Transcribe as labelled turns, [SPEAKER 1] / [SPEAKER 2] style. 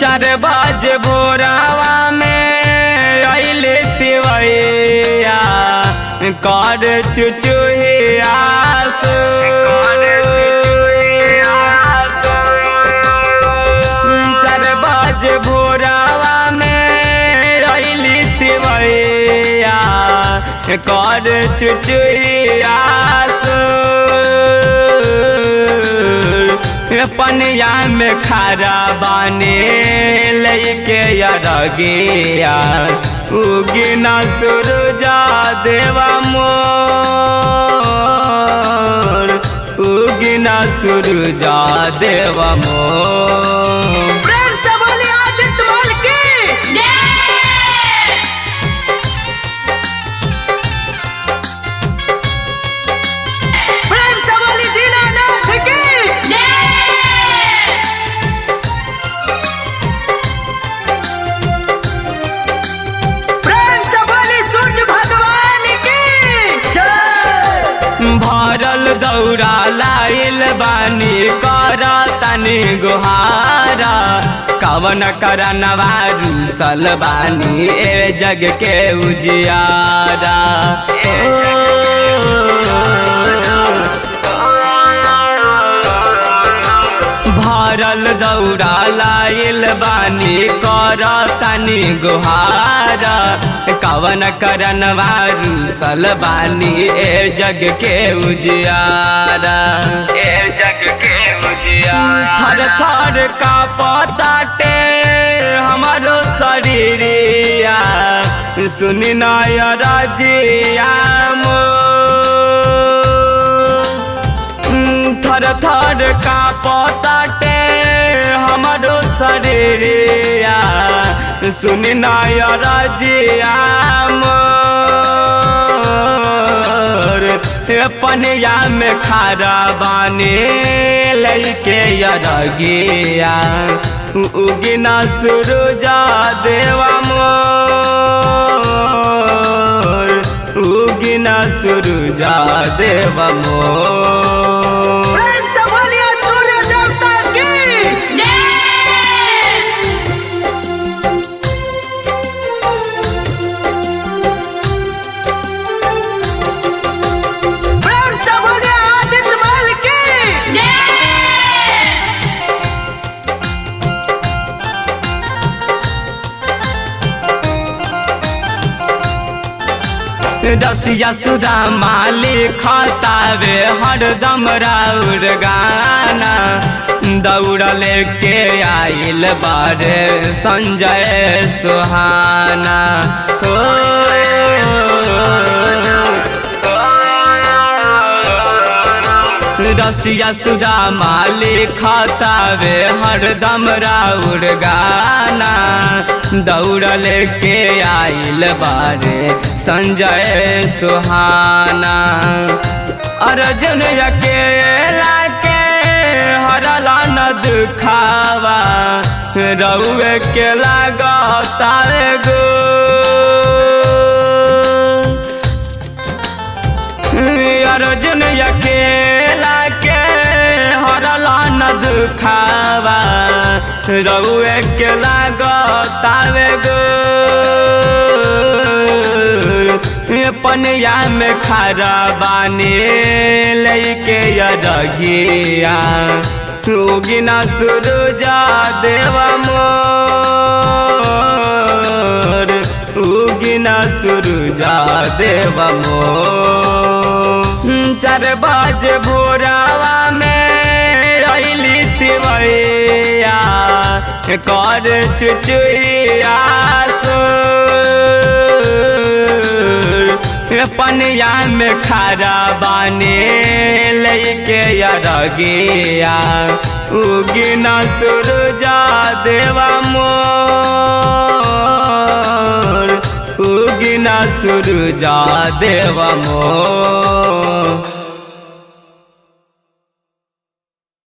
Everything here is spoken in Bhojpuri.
[SPEAKER 1] चार बजे भोरावा में अइले तिवैया कर चुचुहिया चार बजे भोरावा में अइली तिवैया कर चुचुहिया पनिया में खारा बाने लैके अरगिया उगिना सुरजा देवा मोर उगिना सुरजा देवा मोर
[SPEAKER 2] प्रेम से बोलिए आदित्य माल की प्रेम से बोलिए दीनानाथ की प्रेम से बोलिए सूर्य भगवान की जय
[SPEAKER 1] भरल दौरा लाइल बानी कर तनी गुहारा कवन करनवा रूसल बानी ए जग के उजियारा भरल दौरा लाइल बानी कर तनी गुहारा कवन करनवा रूसल बानी ए जग के उजियारा ए जग के उजियारा थर थर का पताटे हमारो शरीरिया सुनी नायर जिया थर थर का पताटे हमारो शरीरिया सुन नायर जिया मोर पनिया में खारा बाने लैके अरगिया उगिना सुरुजा देवा मोर उगिना सुरुजा देवा मोर
[SPEAKER 2] प्रेम से बोलिए सूर्य देवता की प्रेम से बोलिए आदित्य माल की
[SPEAKER 1] रसिया सुधा माली खतावे हरदम राउर गाना दौड़ लेके आइल बारे संजय सुहाना हो रसिया सुधा माली खतावे हरदम राउर गाना दौड़ लेके आइल बारे संजय सुहाना अर्जुन अकेला के हरला न दुखावा रउए के लागता गो अर्जुन अकेला के हरला न दुखावा रउए के लागतावे गो पनिया में खारा बाने लैके अरगिया उगिना सुरुजा देवा मोर उगिना सुरुजा देवा मोर चार बजे भोरावा में अइली तिवैया कर चुचुइया पनिया में खारा बाने लैके अरगिया उगिना सुरुजा देवा मोर उगिना सुरुजा देवा मोर